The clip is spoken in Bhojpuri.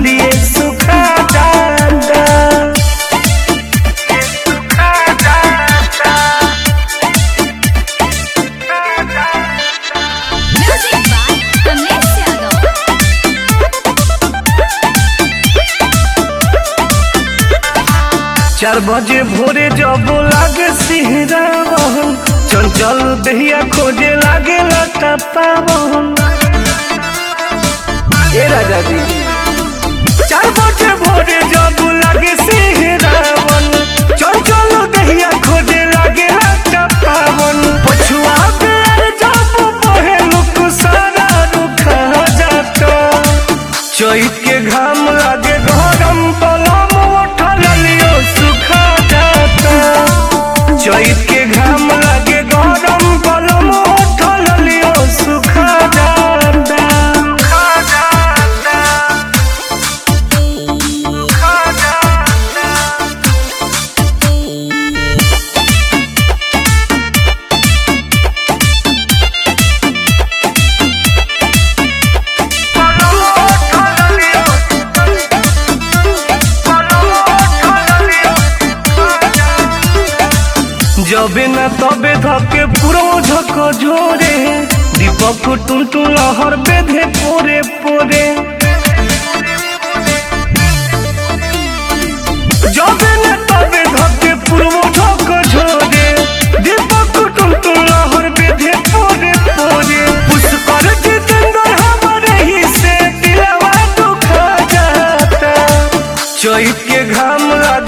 लिए सुखा जाता सुखा जाता Music by Kamlesh Yadav. चार बजे भोरे जब लागे सिहरा बहन चंचल दहिया खोजे लागे लता पावन ए राजा जी चार बजे भोरे जब लागे सिहरा बहन चंचल दहिया खोजे लागे लता पावन पछुआ बेर जब बहे लुक सारा रुखा जाता चैत के घाम लागे गरम पलम उठल लियो सुखा जाता चैत के घाम लागे गरम पलम उठल लियो सुखा जाता सुखा जाता सुखा जाता जबे न तबे धके पुरो झक झोरे दीपक टुन टुन लहर बेधे पोरे पोरे जबे न तबे धके पुरो झक झोरे दीपक टुन टुन लहर बेधे पोरे पोरे पुष्कर जितेंद्र हमारे ही से दिलवा दुखा जाता चैत के घाम लागे